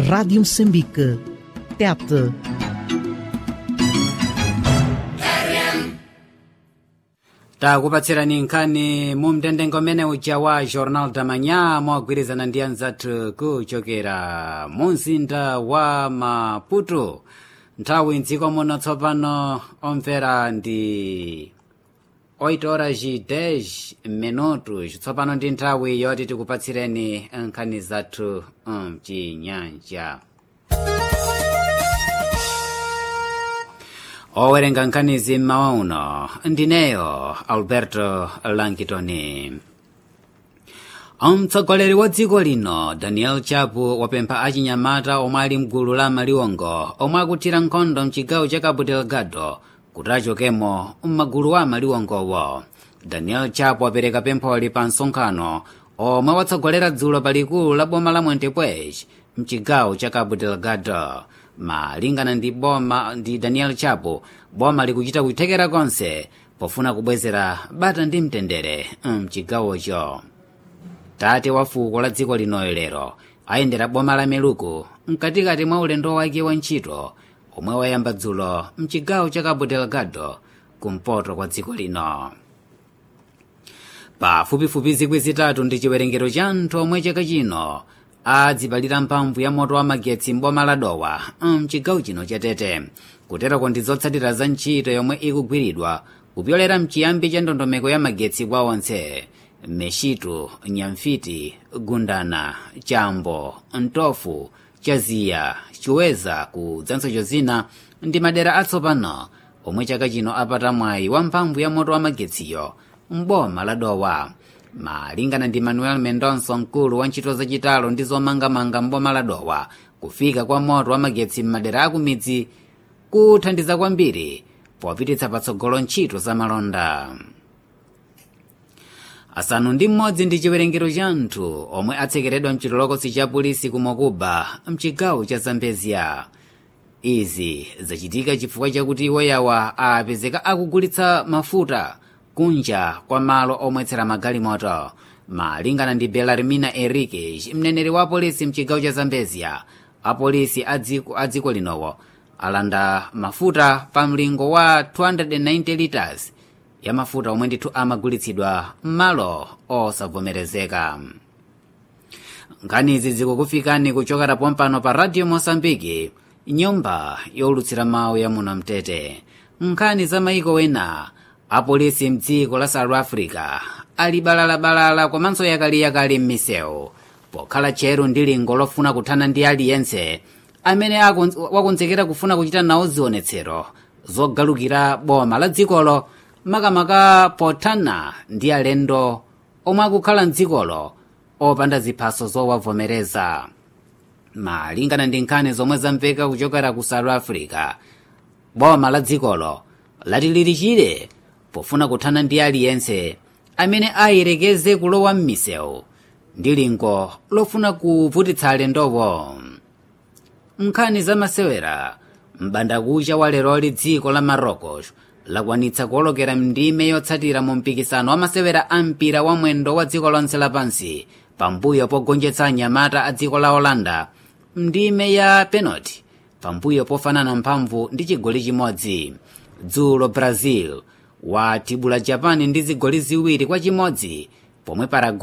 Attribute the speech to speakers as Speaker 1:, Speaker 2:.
Speaker 1: Rádio Moçambique. Tete.
Speaker 2: takupatsirani nkhani mu mtendengo umene uja wa jornal damanya mogwirizana ndi anzathu kuchokera mu mzinda wa maputo nthawi mdziko muno tsopano omvera ndi 8 horas e 10 minutos tsopano ndi nthawi yoti tikupatsireni nkhani zathu mchinyanja owerenga nkhanizi mmawa uno ndineyo alberto lankitoni mtsogoleri wa dziko lino daniel chapo wapempha achinyamata omwe ali mgulu la maliwongo omwe akuthira nkhondo mchigawo cha cabo delgado kuti achokemo m'magulu a maliwongowo daniel chapo wapereka pempholi pa msonkhano omwe watsogolera dzulo palikulu la boma la montepuez mchigawo cha cabo delgado malingana ndi boma ndi daniel chapo boma likuchita kuthekera konse pofuna kubwezera bata ndi mtendere mchigawocho tate wa fuko la dziko linoyo lero ayendera boma la meluku mkatikati mwa ulendo wake wa ntchito omwe wayamba dzulo mchigawo cha cabo delgado kumpoto kwa dziko lino pafupifupi zikwi zitatu ndi chiwerengero cha anthu omwe chaka chino adzipalira mphamvu ya moto wa magetsi m'boma la dowa mchigawo chino cha tete kuterako ndi zotsatira za ntchito yomwe ikugwiridwa kupyolera mchiyambi cha ndondomeko ya magetsi kwa onse meshitu nyamfiti gundana chambo ntofu chaziya chiweza kudzanso chozina ndi madera atsopano omwe chaka chino apata mwayi wa mphamvu ya moto wa magetsiyo m'boma la dowa malingana ndi manuel mendonso mkulu wa ntchito zachitalo ndi zomangamanga m'boma la dowa kufika kwa moto wa magetsi m'madera akumidzi kuthandiza kwambiri popititsa patsogolo ntchito za malonda asanu ndi mmodzi ndi chiwerengero cha anthu omwe atsekeredwa mchitolokosi cha polisi ku mokuba mchigawo cha zambezia izi zachitika chifukwa chakuti iwoyawa apezeka akugulitsa mafuta kunja kwa malo omwetsera magalimoto malingana ndi belarmina enrique mneneri wa polisi mchigawo cha zambezia apolisi a dziko linowo alanda mafuta pa mlingo wa 290 liters ya mafuta omwe ndithu amagulitsidwa m'malo osavomerezeka nkhanizi zikukufikani kuchokera pompano pa radio mosambiki nyumba yolutsira mawu ya muno mtete nkhani za maiko wena apolisi mdziko la south africa ali balalabalala komanso yakaliyakali m'misewu pokhala tcheru ndi lingo lofuna kuthana ndi aliyense amene wakonzekera kufuna kuchita nawo zionetsero zogalukira boma la dzikolo makamaka pothana ndi alendo omwe akukhala mdzikolo opanda ziphaso zowavomereza malingana ndi nkhani zomwe zamveka kuchokera ku south africa boma la dzikolo lati lili chire pofuna kuthana ndi aliyense amene ayerekeze kulowa m'misewu ndi lingo lofuna kuvutitsa alendowo nkhani zamasewera mbandakucha wa leroli dziko la marocos lakwanitsa kuwolokera mndime yotsatira mu mpikisano wa masewera a mpira wa mwendo wa dziko lonse lapansi pambuyo pogonjetsa anyamata a dziko la holanda mndime ya penalty pambuyo pofanana mphamvu ndi chigoli chimodzi dzulo brazil watibula japan ndi zigoli ziwiri kwa chimodzi pomwe paraguay